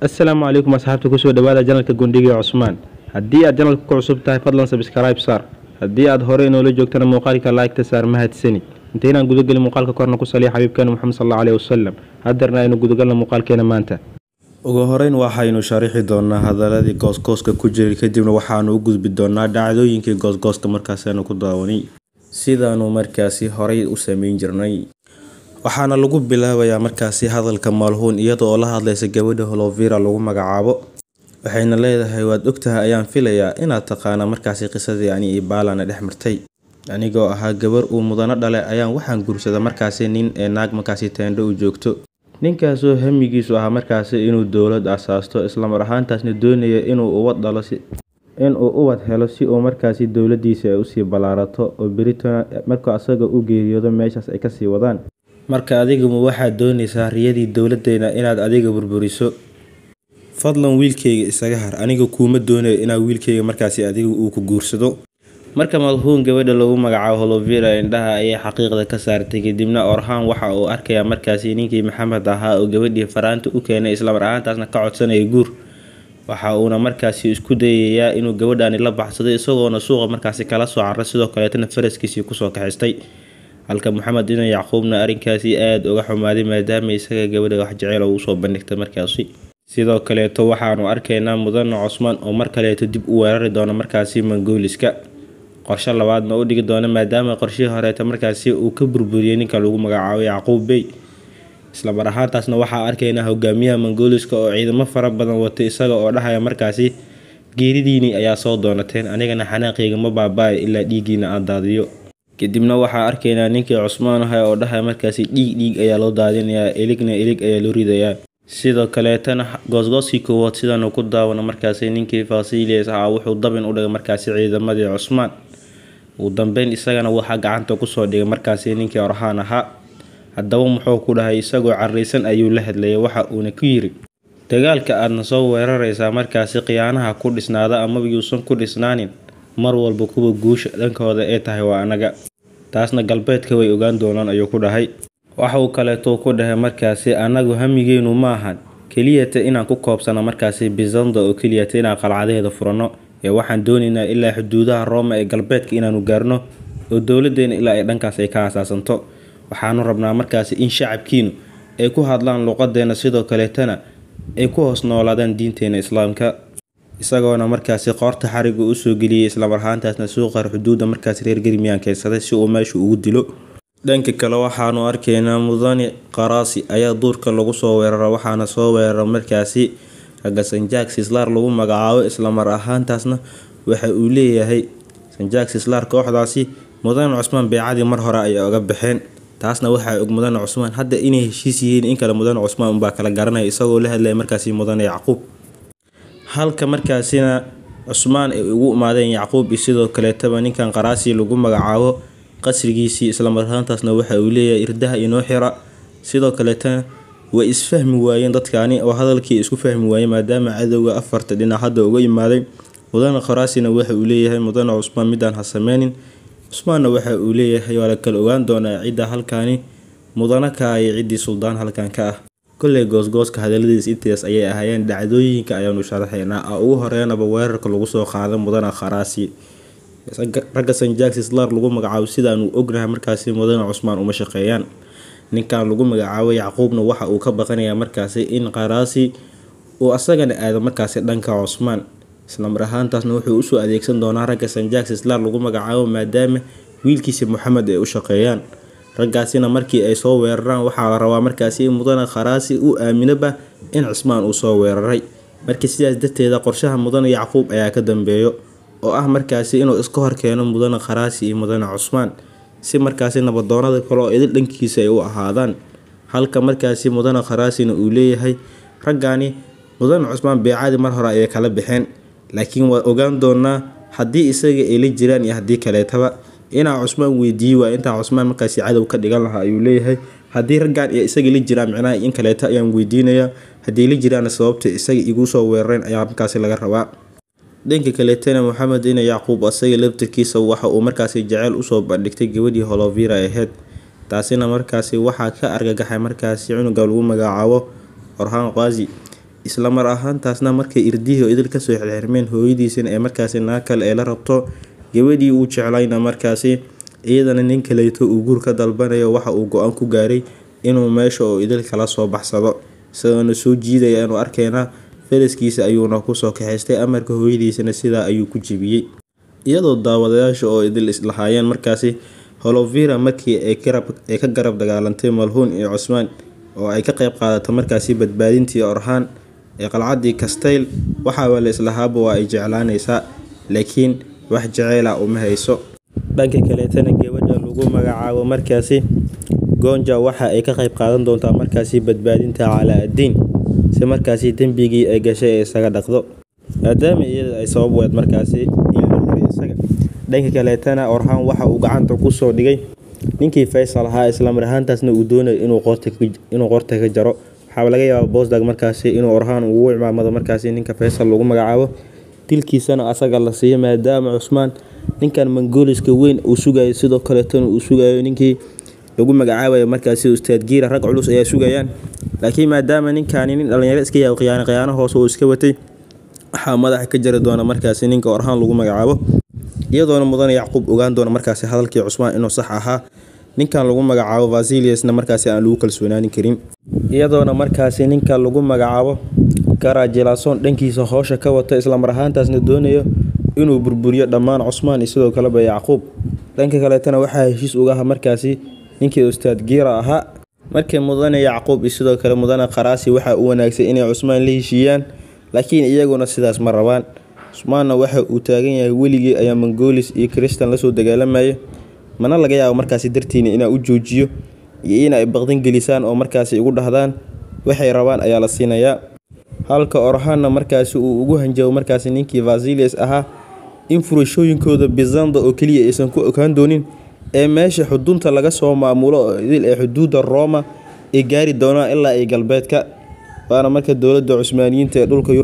assalaamu calaykum asxaabta kusoo dhawaada janalka gundhiga cusmaan haddii aad janalka ku cusub tahay fadlan sabskribe saar haddii aad hore inoola joogtana muuqaalka laagta saar mahadsanid intaynaan gudagelin muuqaalka korna ku saliya xabiibkeena moxamed sal alla aleyhi wasalam hadeerna aynu gudagalna muuqaalkeena maanta ugu horeyn waxaynu sharixi doonaa hadaladii goosgooska ku jiray kadibna waxaanu u gudbi doonaa dhacdooyinkii goosgoosta markaasaynu ku daawanay sidaanu markaasi horay u sameyn jirnay waxaana lagu bilaabayaa markaasi hadalka maalhuun iyada oo la hadlaysa gabadha holovira lagu magacaabo waxayna leedahay waad ogtahay ayaan filayaa inaad taqaana markaasi qisadii ani ibaalana dhex martay anigoo ahaa gabar uu mudano dhale ayaan waxaan guursada markaasi nin ee naag markaasi teendho u joogto ninkaasoo hamigiisu ahaa markaasi inuu dowlad asaasto islamar ahaantaasna doonaya inuu ubad dhalo inuu ubad helo si uu markaasi dowladiisa ay usii ballaarato oo beritona markuu asaga u geeriyoodo meeshaas ay kasii wadaan marka adiguma waxaad doonaysaa riyadii dowladdeena inaad adiga burburiso fadlan wiilkayga isaga har aniga kuuma doonayo inaa wiilkayga markaasi adiga uu ku guursado marka malhuun gabadha lagu magacaabo holovira indhaha ayay xaqiiqda ka saartay kadibna orhaan waxa uu arkayaa markaasi ninkii maxamed ahaa oo gabadhii faraanta u keenay islamar ahaantaasna ka codsanaya guur waxa uuna markaasi isku dayayaa inuu gabadhani la baxsado isagoona suuqa markaasi kala soo caray sidoo kaleetana faraskiisii kusoo kaxistay halka maxamed ina yacquubna arrinkaasi aada uga xumaaday maadaama isaga gabadha wax jeceyl oo usoo bandhigtay markaasi sidoo kaleeto waxaanu arkaynaa mudane cusmaan oo mar kaleeto dib u weerari doona markaasi mongooliska qorshe labaadna u dhigi doona maadaama qorshihii horeeta markaasi uu ka burburiyey ninka lagu magacaabo yacquub bey islamar ahaantaasna waxaa arkaynaa hogaamiyaha mongooliska oo ciidamo fara badan watay isaga oo dhahaya markaasi geeridiini ayaa soo doonateen anigana xanaaqayga ma baaba-ay ilaa dhiiggiina aan daadiyo kadibna waxaa arkaynaa ninkii cusmaan aha oo dhahaya markaasi dhiig dhiig ayaa loo daadinayaa eligna elig ayaa loo ridayaa sidoo kaleetana goosgooskii koowaad sidaanu ku daawano markaasi ninkii fasilias ahaa wuxuu dabin u dhigay markaasi ciidamadii cusmaan ugu dambeyn isagana waxaa gacanta kusoo dhigay markaasi ninkii orhaan ahaa haddaba muxuu ku dhahay isagoo carraysan ayuu la hadlayay waxa uuna ku yiri dagaalka aadna soo weeraraysaa markaasi khiyaanaha ku dhisnaada amaba yuusan ku dhisnaanin mar walba kuwa guusha dhankooda ee tahay waa anaga taasna galbeedka way ogaan doonaan ayuu ku dhahay waxa uu kaleetou ku dhahay markaasi annagu hamigeenu ma ahan keliyata inaan ku koobsano markaasi bizanda oo keliyata inaan qalcadeeda furanno ee waxaan doonaynaa ilaa xuduudaha rooma ee galbeedka inaanu gaarno oo dowladeena ilaa ay dhankaas ay ka asaasanto waxaanu rabnaa markaasi in shacabkiinu ay ku hadlaan luqadeena sidoo kaleetana ay ku hoos noolaadaan diinteena islaamka isagoona markaasi qoorta xariga usoo geliyey islamar ahaantaasna suuqar xuduudda markaasi reer germiyaan keensaday si uu meesha ugu dilo dhanka kale waxaanu arkaynaa mudane qaraasi ayaa duurka lagu soo weerara waxaana soo weerara markaasi ragga sanjaak sislaar lagu magacaabo islamar ahaantaasna waxa uu leeyahay sanjaak sislaar kooxdaasi mudane cusmaan beecadii mar hore ayay oga baxeen taasna waxaa og mudane cusmaan hadda inay heshiis yihiin in kale mudane cusmaan unbaa kala garanaya isagoo la hadlaya markaasi mudane yacquub halka markaasina cusmaan ay ugu imaadeen yacquub iyo sidoo kaleetaba ninkan qaraasi lagu magacaabo qasrigiisii islamar ahaantaasna waxa uu leeyahay irdaha inoo xira sidoo kaleetana way isfahmi waayeen dadkaani oo hadalkii isku fahmi waayeen maadaama cadowga afarta dhinac hadda uga imaaday mudane qaraasina waxa uu leeyahay mudane cusmaan midaan ha sameynin cusmaanna waxa uu leeyahay waa la kala ogaan doonaa cidda halkaani mudane ka iyo ciddii suldaan halkan ka ah kolley goosgooska hadaladiis intaas ayay ahaayeen dhacdooyinka ayaanu sharaxaynaa ugu horeynaba weerarka lagu soo qaaday mudane kharaasi ragga sanjaak sislar lagu magacaabo sidaanu ognahay markaasi mudane cusmaan uma shaqeeyaan ninkan lagu magacaabo yacquubna waxa uu ka baqanayaa markaasi in qaraasi uu asagana aado markaasi dhanka cusmaan islamar ahaantaasna wuxuu usoo adeegsan doonaa ragga sanjaak sislar lagu magacaabo maadaama wiilkiisa moxamed ay u shaqeeyaan raggaasina markii ay soo weeraraan waxaa la rabaa markaasi in mudane kharaasi uu aaminoba in cusmaan uu soo weeraray markii sidaas darteeda qorshaha mudane yacquub ayaa ka dambeeyo oo ah markaasi inuu iska horkeeno mudane kharaasi iyo mudane cusmaan si markaasi nabadoonada kale oo idil dhankiisa ay u ahaadaan halka markaasi mudane kharaasina uu leeyahay raggaani mudane cusmaan beecadii mar hore ayay kala baxeen laakiin waa ogaan doonaa haddii isaga ay la jiraan iyo haddii kaleetaba inaa cusmaan weydiiyi waa intaa cusmaan markaasi cadow ka dhigan lahaa ayuu leeyahay haddii raggaan iyo isaga la jiraan micnaha in kaleeta ayaan weydiinayaa haddii la jiraana sababta isaga igu soo weerareen ayaa markaasi laga rabaa dhanka kaleetana moxamed ina yacquub asaga laftirkiisa waxa uu markaasi jeceyl usoo bandhigtay gabadhii holovira aheyd taasina markaasi waxaa ka argagaxay markaasi cunuga lagu magacaabo orhaan qaasi isla mar ahaantaasna markay irdihii oo idil kasoo xirxirmeen hooyadiisina ee markaasi naag kale ee la rabto gabadhii uu jeclayna markaasi iyadana nin kaleeto uu guur ka dalbanayo waxa uu go-aan ku gaaray inuu meesha oo idil kala soo baxsado isagoona soo jiidaya inuu arkeynaa faraskiisa ayuuna kusoo kaxaystay amarka hooyadiisana sidaa ayuu ku jebiyey iyadoo daawadayaasha oo idil islahaayeen markaasi holovira markii ay ka garab dagaalantay malhuun iyo cusmaan oo ay ka qeyb qaadato markaasi badbaadintii orhaan ee qalcadii kastayl waxaaba la islahaaba waa ay jeclaanaysaa laakiin wax jaceyla uma hayso dhanka kaleetana gabadha lagu magacaabo markaasi goonja waxa ay ka qeyb qaadan doontaa markaasi badbaadinta calaa-addiin si markaasi dembigii ay gashay ee isaga dhaqdo maadaama iyada ay sabab weed markaasi in la xiray isaga dhanka kaleetana orhaan waxa uu gacanta kusoo dhigay ninkii faysal ahaa islamar ahaantaasna uu doonayo inuu qorta ka jaro waxaaba laga yaabaa boosdag markaasi inuu orhaan ugu cimaamado markaasi ninka faysal lagu magacaabo dilkiisana asaga la siiyo maadaama cusmaan ninkan mongoliska weyn uu sugayo sidoo kaleetona uu sugayo ninkii lagu magacaabayo markaasi ustaad giira rag culus ayaa sugayaan laakiin maadaama ninkaani nin dhalinyaro iska yaabo khiyaano khiyaano hoose uu iska watay waxaa madaxa ka jari doona markaasi ninka orhaan lagu magacaabo iyadoona mudane yacquub ogaan doona markaasi hadalkii cusmaan inuu sax ahaa ninkan lagu magacaabo vasiliusna markaasi aan lagu kalsoonaanin karin iyadoona markaasi ninka lagu magacaabo garajilason dhankiisa hoosha ka wata islamar ahaantaasna doonayo inuu burburiyo dhammaan cusmaan iyo sidoo kaleba yacquub dhanka kaleetana waxaa heshiis ugaha markaasi ninkii ustaad giira ahaa markii mudane yacquub iyo sidoo kale mudane qaraasi waxaa u wanaagsan inay cusmaan la heshiiyaan laakiin iyaguna sidaas ma rabaan cusmaanna waxa uu taagan yahay weligii ayaa mongolis iyo kristan lasoo dagaalamaya mana laga yaabo markaasi dartiina inaa u joojiyo iyo in ay baqdan gelisaan oo markaasi igu dhahdaan waxay rabaan ayaa la siinayaa halka orhaanna markaasi uu ugu hanjabo markaasi ninkii vasilius ahaa in furashooyinkooda bizanda oo keliya aysan ku ogaan doonin ee meesha xudunta laga soo maamulo oo idil ee xuduudda rooma ay gaari doonaan ilaa ay galbeedka waana marka dowladda cusmaaniyiinta ee dhulka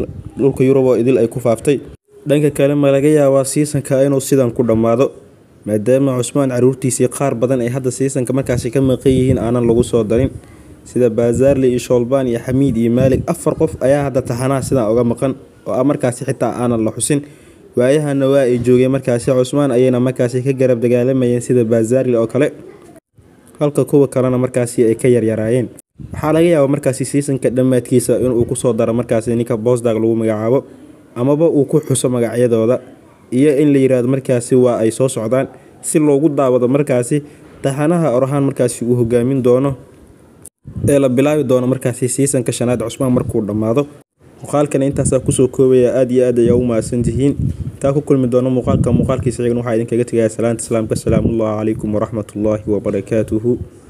yurub oo idil ay ku faaftay dhanka kale ma laga yaabaa siisanka inuu sidan ku dhammaado maadaama cusmaan caruurtiisii qaar badan ay hadda siisanka markaasi ka maqan yihiin aanan lagu soo darin sida baazarli iyo shoolbaan iyo xamiid iyo maalig afar qof ayaa hadda taxanaha sidan uga maqan oo ah markaasi xitaa aanan la xusin waayahana waa ay joogeen markaasi cusmaan ayayna markaasi ka garab dagaalamayeen sida baazarli oo kale halka kuwa kalena markaasi ay ka yaryaraayeen waxaa laga yaabaa markaasi siisanka dhammaadkiisa inuu kusoo daro markaasi ninka boosdag lagu magacaabo amaba uu ku xuso magacyadooda iyo in la yiraahdo markaasi waa ay soo socdaan si loogu daawado markaasi taxanaha orhaan markaasi uu hogaamin doono ee la bilaabi doono markaasi siisanka shanaad cusmaan markuu dhammaado muuqaalkana intaasaa kusoo koobaya aada iyo aad ayaa u mahadsantihiin taa ku kulmi doono muuqaalka muuqaalkiisa cigan waxaa idinkaga tegaya salaanta islaamka asalaamullahi calaykum waraxmatullaahi wabarakaatuhu